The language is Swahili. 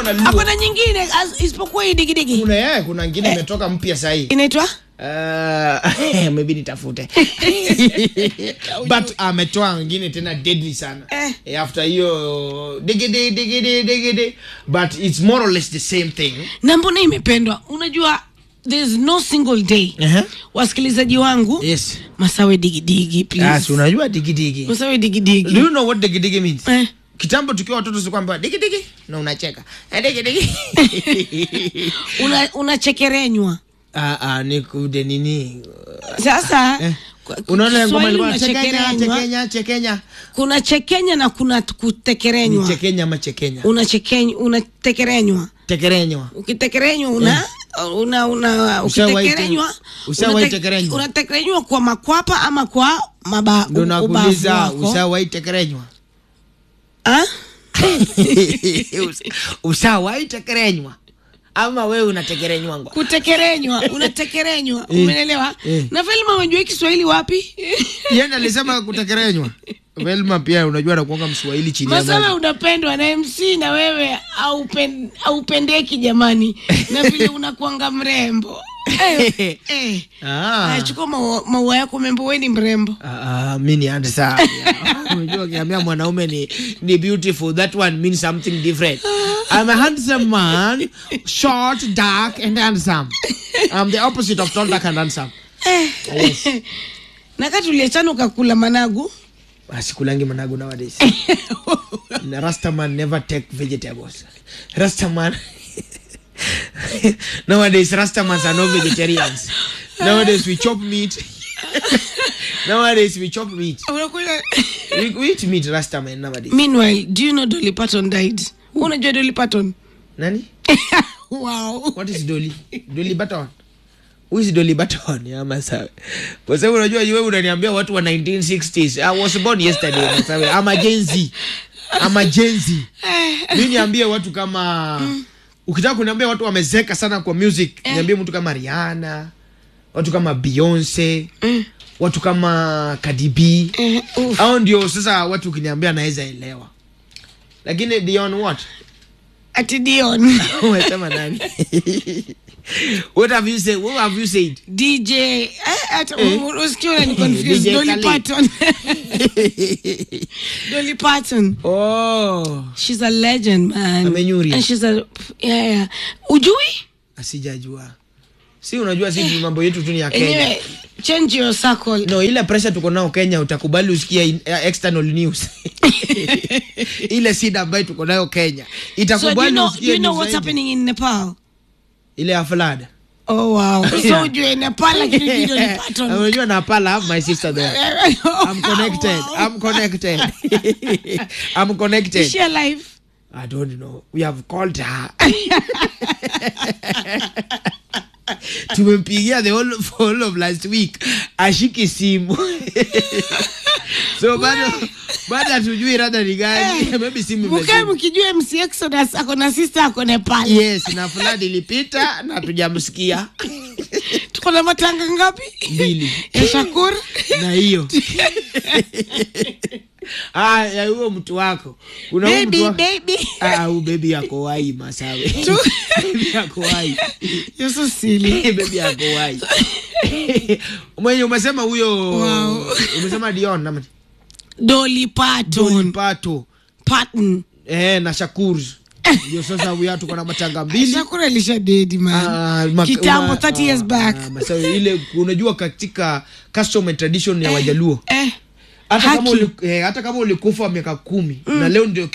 na Luo. hakuna nyingine as- isipokuwa hii digidigi kuna yeye kuna ngine imetoka mpya sahii inaitwa Uh, maybe nitafute but ametoa ngine tena deadly sana Eh. Eh, after hiyo digidi digidi digidi but it's more or less the same thing na mbona imependwa unajua there's no single day uh-huh. wasikilizaji wangu yes masawe digidigi please yes unajua digidigi masawe do digidigi you know what digidigi means eh. kitambo tukiwa watoto sikwamba digidigi na unacheka Eh, digidigi una unachekerenywa ah ah ni kude nini sasa Eh. kwa- unaona ngoma Kiswahili ilikuwa chekenya unachekerenywa. chekenya chekenya kuna chekenya na kuna ni kutekerenywa chekenya ama chekenya unachekenya unatekerenywa tekerenywa ukitekerenywa una una una Ushawahi ukitekerenywa te- ushawahi unate- tekerenywa? unatekerenywa kwa makwapa ama kwa maba ndo u- ubavu nakuuliza wako ushawahi tekerenywa Ah? ushawahi tekerenywa ama wewe unatekerenywangwa kutekerenywa unatekerenywa Eh, umeelewa eh. na Velma unajua Kiswahili wapi yenda alisema kutekerenywa velma pia unajua anakuanga mswahili chini ya Masawe maji unapendwa na MC na wewe aupen, aupendeki jamani na vile unakuanga mrembo eh, eh. Ah. Aya, chukua maua, maua yako membo we ni mrembo Ah, ah, mi ni ande saa unajua ukiambia mwanaume ni, ni beautiful that one means something different I'm a handsome man short dark and handsome I'm the opposite of tall dark and handsome yes. na kati uliachana ukakula managu asikulangi managu nowadays Na rastaman never take vegetables rastaman nowadays rastamans are no vegetarians nowadays we chop meat nowadays we chop meat Unakula- we, we eat meat rastaman nowadays meanwhile do you know Dolly Parton died unajua Dolly Parton nani wow what is dolly dolly baton who is dolly baton ya masawe kwa sababu unajua wewe unaniambia watu wa 1960s i was born yesterday masawe ama gen z ama gen z mi niambie watu kama ukitaka kuniambia watu wamezeka sana kwa music niambie mtu kama rihanna watu kama beyonce watu kama Cardi B Eh, uf. au ndio sasa watu ukiniambia naweza elewa lakini Dion what ati Dion umesema nani what have you said what have you said DJ eh, hata Eh. usikia unani confuse DJ Dolly Khaled. Parton Dolly Parton oh she's a legend man Amenyuri. and she's a yeah, yeah. ujui asijajua si unajua si mambo yetu tu ni ya Kenya anyway change your circle no ile pressure tuko nao Kenya utakubali usikia in, uh, external news ile sida ambayo tuko nayo Kenya so do you itakubali know, do usikie you know news what's zaidi. happening in Nepal ile ya flood oh wow so Yeah. ujue Nepal lakini ujue Dolly Parton unajua Nepal I have my sister there I'm connected Wow. I'm connected I'm connected Is she alive I don't know. We have called her. tumempigia the whole, whole of last week ashiki simu so bado bado hatujui rada ni gani maybe simu mkae imezima. mkijua MC Exodus ako na sister ako Nepal yes na fulani ilipita na hatujamsikia tuko na matanga ngapi mbili ya Shakur na hiyo ah ya huyo mtu wako kuna huyo baby mtu wako baby ah huyu baby yako wai masawe baby yako wai you're so silly bebi yako wai mwenye umesema huyo Wow. umesema dion nama Dolly Parton pato Parton eh, na shakur ndio sasa huyo tuko na matanga mbili Shakur alisha dedi Ah, man mak- kitambo ma- 30 years ah, back ah, masawe, ile unajua katika custom and tradition ya wajaluo eh hata kama, Haki. uli, eh, hata kama ulikufa miaka kumi na leo ndio